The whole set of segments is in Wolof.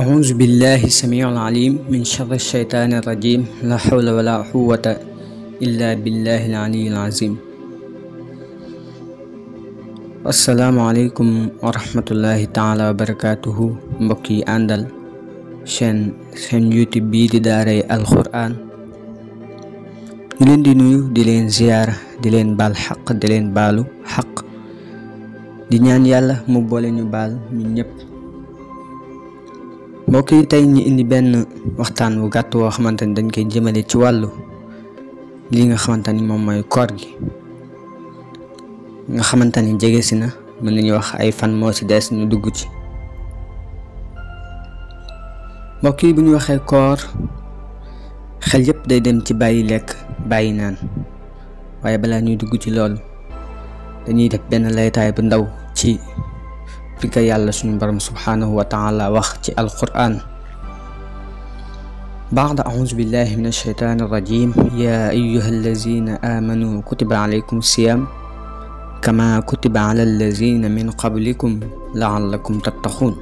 أعوذ بالله السميع العليم من شر الشيطان الرجيم لا حول ولا قوة إلا بالله العلي العظيم asalaamaaleykum wa rahmatullahi taala wa barakaatuhu mbokk yi àndal chaîne chaîne youtube bii di daaray alquran ñu leen di nuyu di leen ziyaara di leen baal xaq di leen baalu xaq di ñaan yàlla mu boole ñu baal ñun ñëpp mbokk yi tey ñu indi benn waxtaan bu gàtt woo xamante ni dañ koy jëmale ci wàllu li nga xamante ni moom mooy koor gi nga xamante ni jege si na mën nañu wax ay fan moo ci des ñu dugg ci mbokk yi bu ñu waxee koor xel yépp day dem ci bàyyi lekk bàyyi naan waaye balaa ñuy dugg ci loolu dañuy def benn laytaay bu ndaw ci fi ko yàlla suñu borom subhanahu wa taala wax ci alquran بعد أعوذ بالله من الشيطان الرجيم يا أيها الذين آمنوا كتب عليكم الصيام كما كتب على الذين من قبلكم لعلكم تتقون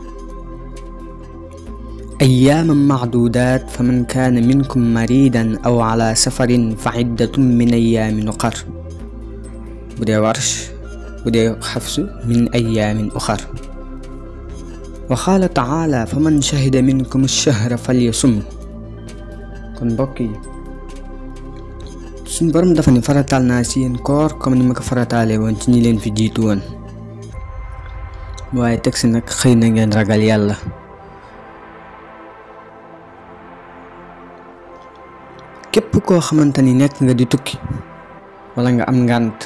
أياما معدودات فمن كان منكم مريدا أو على سفر فعدة من أيام أخر بدي ورش بدي حفص من أيام أخر وقال تعالى فمن شهد منكم الشهر فليصم كن بقي suñ borom dafa ni farataal naa si yéen koor comme ni ma ko farataalee woon ci ñi leen fi jiitu woon waaye teg si nag xëy na ngeen ragal yàlla képp koo xamante ni nekk nga di tukki wala nga am ngànt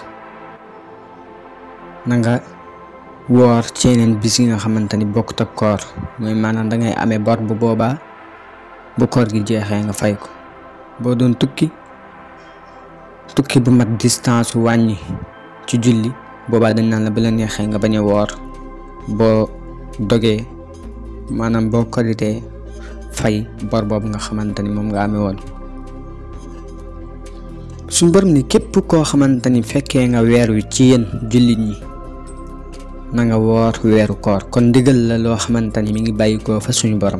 na nga woor ci yeneen bis yi nga xamante ni bokkut ak koor mooy maanaam dangay amee bor bu boobaa bu koor gi jeexee nga fay ko boo doon tukki tukki bu mat distance wàññi ci julli boobaa dañ naan la bu la neexee nga bañ a woor boo dogee maanaam boo koritee fay bor boobu nga xamante ni moom nga amee woon suñ borom ni képp koo xamante ni fekkee nga weer wi ci yéen jullit ñi na nga woor weeru koor kon ndigal la loo xamante ni mi ngi bàyyi ko fa suñu borom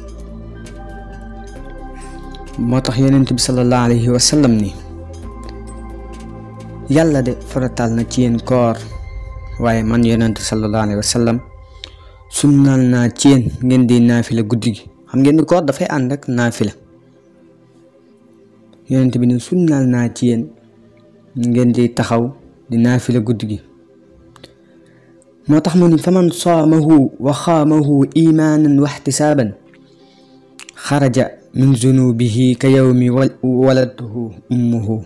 moo tax yonent bi sallallahu alayhi wa sallam ni yàlla de farataal na ci yéen koor waaye man yonent sallallahu alayhi wa sallam sunnaal naa ci yéen ngeen di naafila guddi gi xam ngeen ni koor dafay ànd ak naafila yonent bi ne sunnaal naa ci yéen ngeen di taxaw di naafila guddi gi moo tax mu ni faman saamahu wa xaamahu imaanan wa ixtisaaban xaraja min zunubihi ka yawmi waladhu ummuhu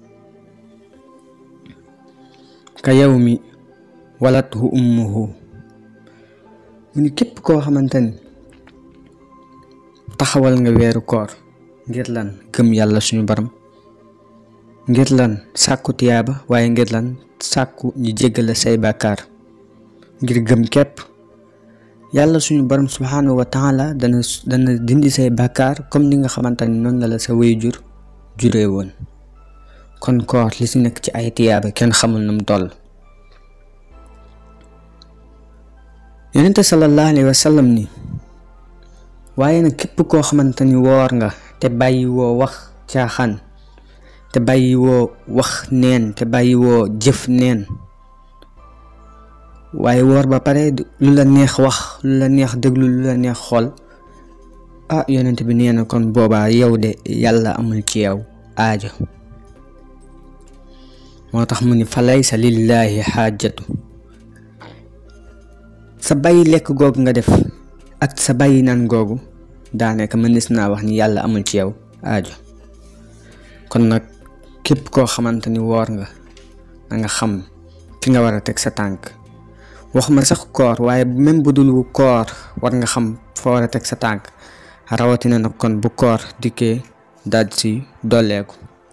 ka yawmi walathu ummuhu mu ni képp koo xamante ni taxawal nga weeru koor ngir lan gëm yàlla suñu borom ngir lan sàkku tiyaaba waaye ngir lan sàkku ñu jéggale say bàkkaar ngir gëm képp yàlla suñu borom subhanahu wa taala dana dana dindi say bàkkaar comme ni nga xamante ni noonu la la sa waajur juree woon kon koor li ci nekk ci ay tiyaaba kenn xamul nu mu toll yonente sallallahu alayhi wa sallam ni waaye nag képp koo xamante ni woor nga te bàyyi woo wax caaxaan te bàyyi woo wax neen te bàyyi woo jëf neen waaye woor ba pare lu la neex wax lu la neex déglu lu la neex xool ah yonent bi nee na kon boobaa yow de yàlla amul ci yow aajo moo tax mu ni fa laysa lillaahi xaajatu sa bàyyi lekk googu nga def ak sa bàyyi naan googu daanaka mënees naa wax ni yàlla amul ci yow aajo kon nag képp koo xamante ni woor nga na nga xam fi nga war a teg sa tànk waxuma sax koor waaye même bu dul koor war nga xam fa war a teg sa tànk rawatina nag kon bu koor dikkee daal si dolleeku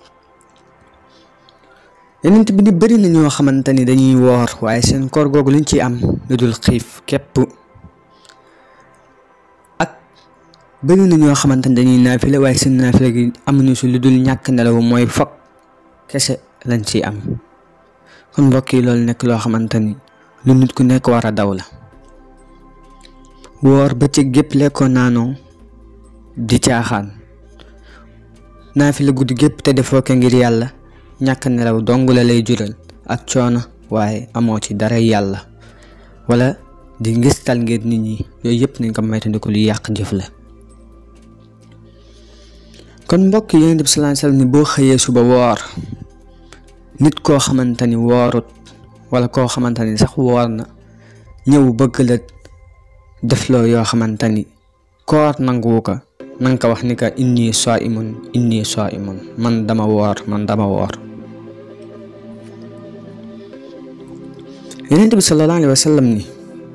yenent bi di bëri na ñoo xamante ni dañuy woor waaye seen koor googu liñ ci am lu dul xiif képp ak bëri na ñoo xamante ni dañuy naafile waaye seen naafile gi amuñu si lu dul ñàkk nelaw mooy fokk kese lañ ciy am kon mbokk yi loolu nekk loo xamante ni lu nit ku nekk war a daw la woor bëccëg gépp lekkoo naanoo di caaxaan naafila guddi gépp te defoo ko ngir yàlla ñàkk nelaw dong la lay jural ak coono waaye amoo ci dara yàlla wala di ngistal ngir nit ñi yooyu yëpp nañ ko moytandiku lu yàq jëf la kon mbokk yi Yonent bi sallallahu alayhi wasallam ni boo xëyee suba woor nit koo xamante ni woorut wala koo xamante ni sax woor na ñëw bëgg la defloo yoo xamante ni koor nanguwu ko nanga ko wax ni ka inni saimun inni saimun man dama woor man dama woor Yonent bi sallallahu alayhi wasallam ni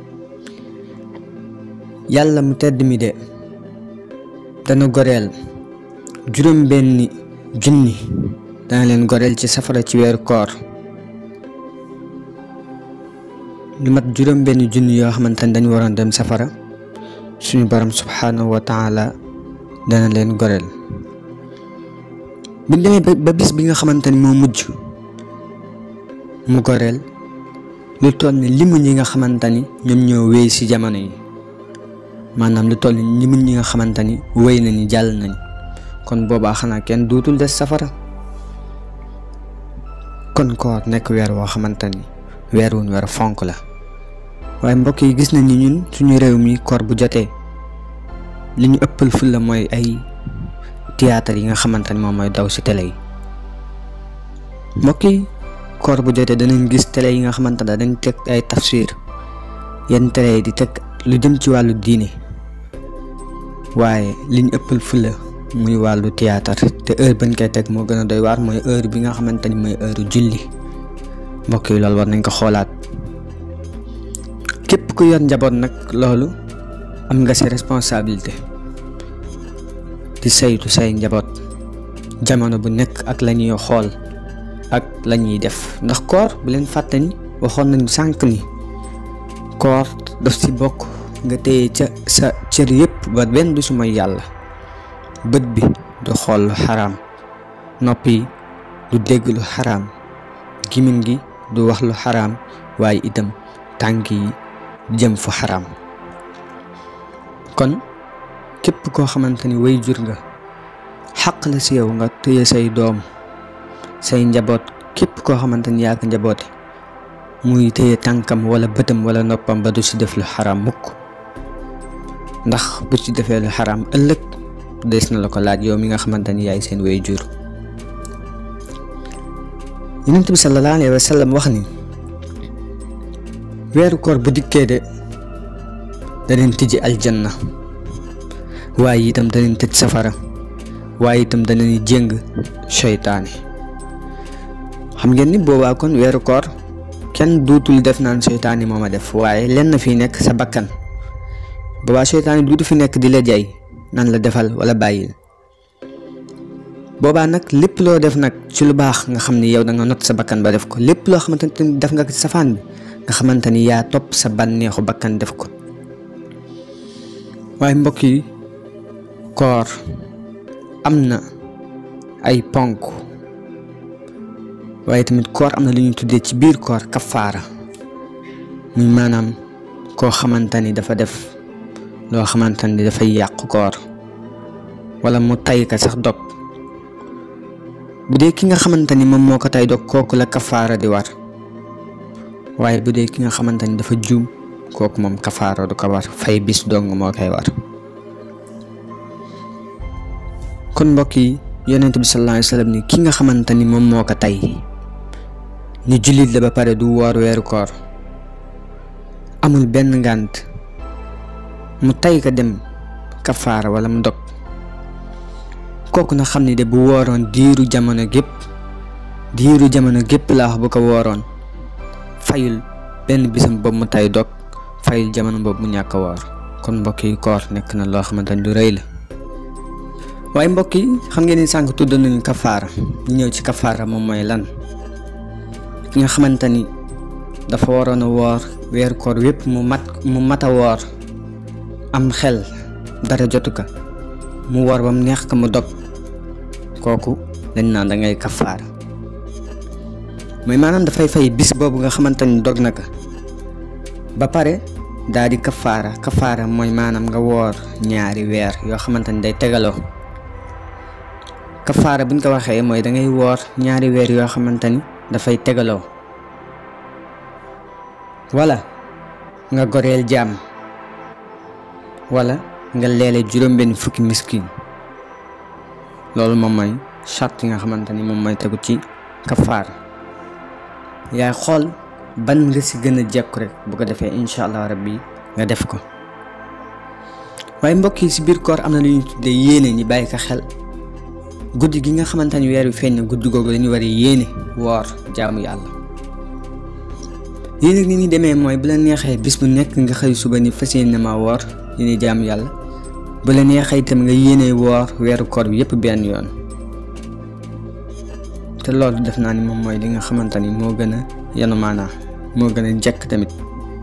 yàlla mu tedd mi de dana goreel juróom benni junni dana leen goreel ci safara ci weeru koor lu mat juróom benni junni yoo xamante ni dañu waroon dem safara suñu borom subhanahu wa taala dana leen goreel bu demee ba bis bi nga xamante ni moo mujj mu goreel lu toll ni limu ñi nga xamante ni ñoom ñoo wéy ci jamono yi maanaam lu toll ni limu ñi nga xamante ni wéy nañu jàll nañ kon boobaa xanaa kenn duutul des safara kon koor nekk weer woo xamante ni weer wuñ weer fonk la waaye mbokk yi gis nañ ni ñun suñu réew mi koor bu jotee li ñu ëppal ful la mooy ay théâtre yi nga xamante ni moom mooy daw ci télé yi mbokk yi koor bu jotee danañ gis télé yi nga xamante ne dañ teg ay tafsir yenn télé yi di teg lu jëm ci wàllu diine waaye li ñu ëppal ful la muy wàllu théâtre te heure bañ koy teg moo gën a doy waar mooy heure bi nga xamante ni mooy heure julli mbokk yi loolu war nañ ko xoolaat képp ku yor njaboot nag loolu am nga sa responsabilité di saytu say njaboot jamono bu nekk ak la ñuy xool ak la ñuy def ndax koor bu leen fàtte ni waxoon nañu sànq ni koor daf ci bokk nga téye ca sa cër yépp ba benn du su mooy yàlla bët bi du xool lu xaraam noppi du dégg lu xaraam gimin gi du wax lu xaraam waaye itam tànk yi jëm fu xaraam kon képp koo xamante ni way jur nga xaq la si yow nga téye say doom say njaboot képp koo xamante ni yaa ko njaboote muy téye tànkam wala bëtam wala noppam ba du si def lu xaraam mukk ndax bu ci defee lu xaraam ëllëg des na la ko laaj yow mi nga xamante ni yaay seen way jur yonent bi sallallahu alayhi wa sallam wax ni weeru koor bu dikkee de daneen tijji aljanna waaye itam daneen tëj safara waaye itam daneen jéng seytaane xam ngeen ni boobaa kon weeru koor kenn duutul def naan seytaane moo ma def waaye lenn fi nekk sa bakkan boobaa seytaane duutu fi nekk di la jay nan la defal wala bàyyil boobaa nag lépp loo def nag ci lu baax nga xam ni yow da nga not sa bakkan ba def ko lépp loo xamante ni def nga ko ci safaan bi nga xamante ni yaa topp sa bànneexu bakkan def ko waaye mbokk yi koor am na ay ponk waaye tamit koor am na lu ñuy tuddee ci biir koor kafaara muy maanaam koo xamante ni dafa def loo xamante ni dafay yàq koor wala mu tay ka sax dog bu dee ki nga xamante ni moom moo ko tay dog kooku la kafaara di war waaye bu dee ki nga xamante ni dafa juum kooku moom kafaara du ko war fay bis dong moo koy war kon mbokk yi yonent bi sallallahu alayhi wasallam ni ki nga xamante ni moom moo ko tay ni jullit la ba pare du woor weeru koor amul benn ngànt mu tay ko dem kafaara wala mu dog kooku na xam ni de bu wooroon diiru jamono gépp diiru jamono gépp laa wax bu ko wooroon fayul benn bisam boobu mu tay dog fayul jamono boobu mu ñàkk a woor kon mbokk yi koor nekk na loo xamante ni lu rëy la waaye mbokk yi xam ngeen ni sànq tudd nañu kafaara ñu ñëw ci kafaara moom mooy lan ki nga xamante ni dafa waroon a woor weeru koor wépp mu mat mu mat a woor am xel dara jotu ko mu woor ba mu neex ko mu dog kooku dañ naan da ngay kafaara mooy maanaam dafay fay bis boobu nga xamante ni dog na ko ba pare daa di kafaara kafaara mooy maanaam nga woor ñaari weer yoo xamante ni day tegaloo kafaara buñ ko waxee mooy dangay woor ñaari weer yoo xamante ni dafay tegaloo wala nga goreel jaam wala nga leele juróom-benn fukki miskin loolu moom mooy charte yi nga xamante ni moom mooy tegu ci kafaara yaay xool ban nga si gën a jekku rek bu ko defee incha allah rabbi nga def ko waaye mbokk yi si biir koor am na lu ñuy tuddee yéene ñi bàyyi ko xel guddi gi nga xamante ni weer wi feeñ na guddi googu dañu war a yéene woor jaamu yàlla lii nag ni ñuy demee mooy bu la neexee bis bu nekk nga xëy suba ni fas yéene ma woor yéene jaamu yàlla bu la neexee itam nga yéene woor weeru koor bi yépp benn yoon te loolu def naa ni moom mooy li nga xamante ni moo gën a yanu maanaa moo gën a jekk tamit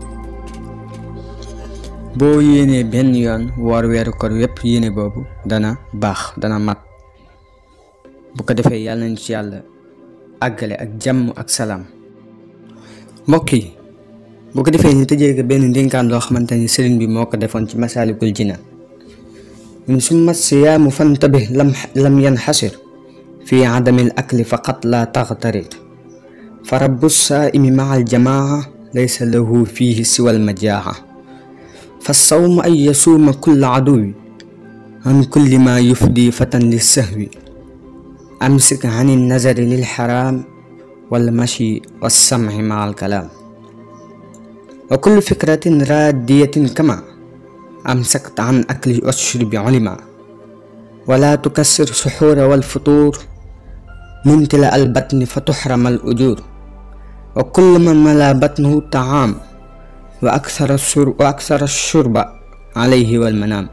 boo yéenee benn yoon woor weeru koor yépp yéene boobu dana baax dana mat bu ko defee yàlla nañ ci yàlla àggale ak jàmm ak salaam mbokk yi bu ko defee ñu tëjee ko benn ndénkaan loo xamante ni sëriñ bi moo ko defoon ci masaalikul jinaan من ثم الصيام فانتبه لم لم ينحصر في عدم الأكل فقط لا تغترر فرب الصائم مع الجماعة ليس له فيه سوى المجاعة فالصوم أن يصوم كل عدو عن كل ما يفدي فتى للسهو أمسك عن النظر للحرام والمشي والسمع مع الكلام وكل فكرة رادية كما أمسكت عن أكل والشرب علما ولا تكسر سحور والفطور ممتلأ البطن فتحرم الأجور وكل من ملا بطنه الطعام وأكثر الشرب, وأكثر الشرب عليه والمنام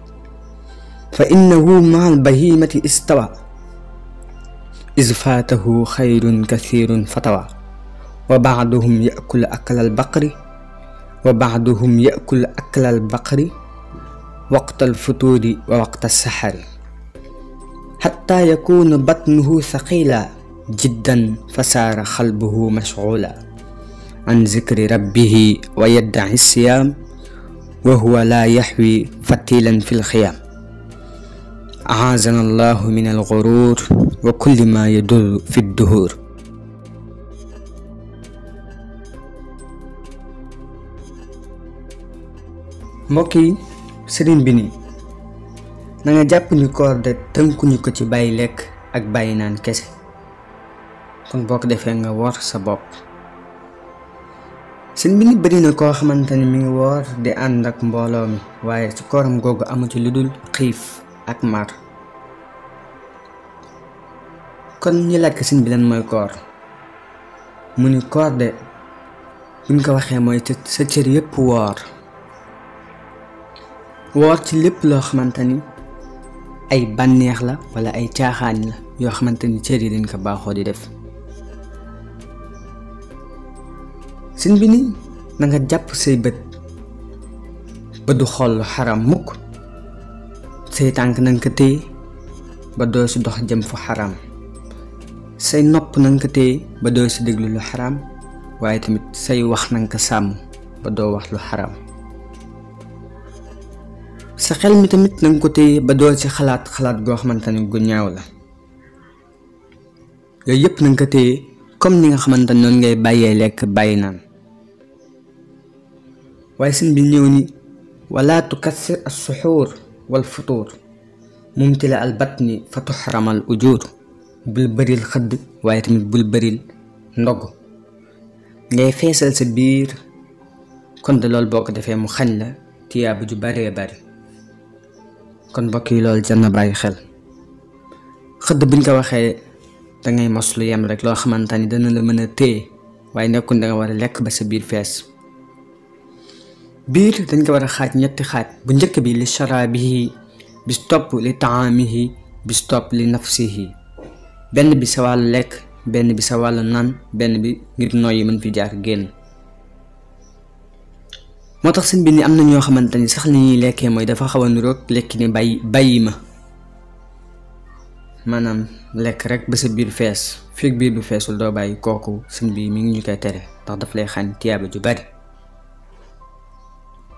فإنه مع البهيمة استوى إذ فاته خير كثير فتوى وبعضهم يأكل أكل البقر وبعضهم يأكل أكل البقر وقت الفطور ووقت السحر حتى يكون بطنه ثقيلا جدا فصار قلبه مشغولا عن ذكر ربه ويدعي الصيام وهو لا يحوي فتيلا في الخيام أعاذنا الله من الغرور وكل ما يدل في الدهور mbokk yi sëriñ bi nii na nga jàpp ni koor de tënkuñu ko ci bàyyi lekk ak bàyyi naan kese kon boo ko defee nga woor sa bopp sëriñ bi ni bëri na koo xamante ni mi ngi woor di ànd ak mbooloo mi waaye ci kooram googu amu ci lu dul xiif ak mar kon ñu laaj ko sëriñ bi lan mooy koor mu ni koor de buñ ko waxee mooy sa cër yépp woor woor ci lépp loo xamante ni ay bànneex la wala ay caaxaan la yoo xamante ni cër yi dañ ko baaxoo di def sin bi ni na nga jàpp say bët ba du xool lu xaram mukk say tànk na nga ko téye ba doo si dox jëm fu xaram say nopp na nga ko téye ba doo si déglu lu xaram waaye tamit say wax na nga ko sàmm ba doo wax lu xaram sa xel mi tamit na nga ko téye ba doo ci xalaat xalaat goo xamante ni gu ñaaw la yooyu yëpp na nga ko téye comme ni nga xamante noonu ngay bàyyee lekk bàyyi naan waaye sëñ bi ñëw ni wala tukassir as suxuur wal futuur mumtila al batni fa tuxramal ujur bul bëril xëdd waaye tamit bul bëril ndog ngay feesal sa biir kon de loolu boo ko defee mu xañ la tiyaabu ju baree bari kon mbokk yi loolu jar na bàyyi xel xëdd buñ ko waxee dangay mos lu yem rek loo xamante ni dana la mën a téye waaye nekkul da nga war a lekk ba sa biir fees biir dañ ko war a xaaj ñetti xaaj bu njëkk bi li sharaabihi bis topp li taamihi bis topp li nafsihi benn bi sa wàllu lekk benn bi sa wàllu naan benn bi ngir noyyi mën fi jaar génn moo tax sëñ bi ni am na ñoo xamante ni sax li ñuy lekkee mooy dafa xaw a niroog lekk ni bàyyi bàyyi ma maanaam lekk rek ba sa biir fees fekk biir bu feesul doo bàyyi kooku sëñ bi mi ngi ñu koy tere ndax daf lay xañ tiyaaba ju bari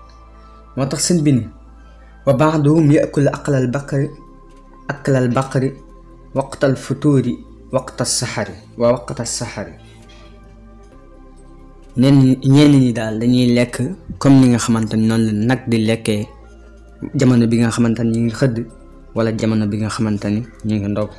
moo tax seen bi ni wa baaduhum yakul aqlal baqari aklal baqari waqtal futuuri waqta saxari wa waqta saxari ñenn ñenn ñi daal dañuy lekk comme ni nga xamante ni noonu la nag di lekkee jamono bi nga xamante ni ñu ngi xëdd wala jamono bi nga xamante ni ñu ngi ndog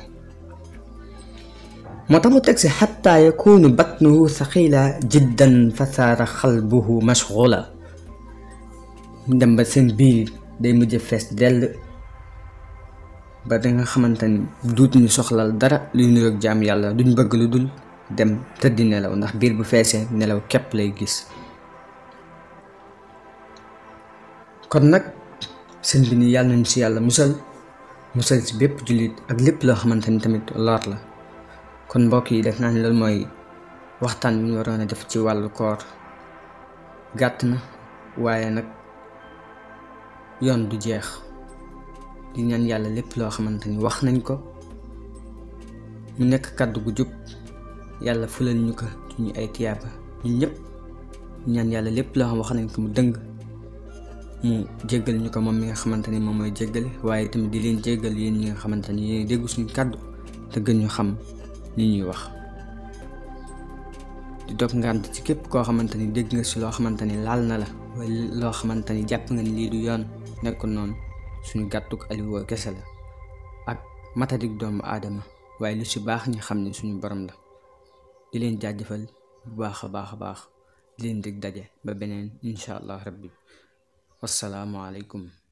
moo tax mu teg si xatta yakunu batnuhu saxila jiddan fa saara xalbuhu mashgula dem ba seen biir day mujj fees dell ba da nga xamante ni duutuñu soxlal dara luy niroog jaam yàlla duñ bëgg lu dul dem tëddi nelaw ndax biir bu feesee nelaw képp lay gis kon nag seen bi ni yàlla nañ si yàlla musal musal si bépp jullit ak lépp loo xamante ni tamit lor la kon mbokk yi def naa ni loolu mooy waxtaan bi ñu waroon a def ci wàllu koor gàtt na waaye nag yoon du jeex di ñaan yàlla lépp loo xamante ni wax nañ ko mu nekk kàddu gu jub yàlla fulal ñu ko ci ñu ay tiyaaba ñun ñëpp ñaan yàlla lépp loo xam wax nañ ko mu dëng mu jéggal ñu ko moom mi nga xamante ni moom mooy jéggale waaye tamit di leen jéggal yéen ñi nga xamante ni yéen déggu suñu kàddu te gën ñu xam li ñuy wax di dog ngànt ci képp koo xamante ni dégg nga si loo xamante ni laal na la wala loo xamante ni jàpp nga ni lii du yoon nekkul noonu suñu gàttuk aliwoo kese la ak matadik doomu aadama waaye lu si baax ñi xam ne suñu borom la di leen jaajëfal bu baax a baax a baax di leen dig daje ba beneen incha allah rabbi wassalaamu aleykum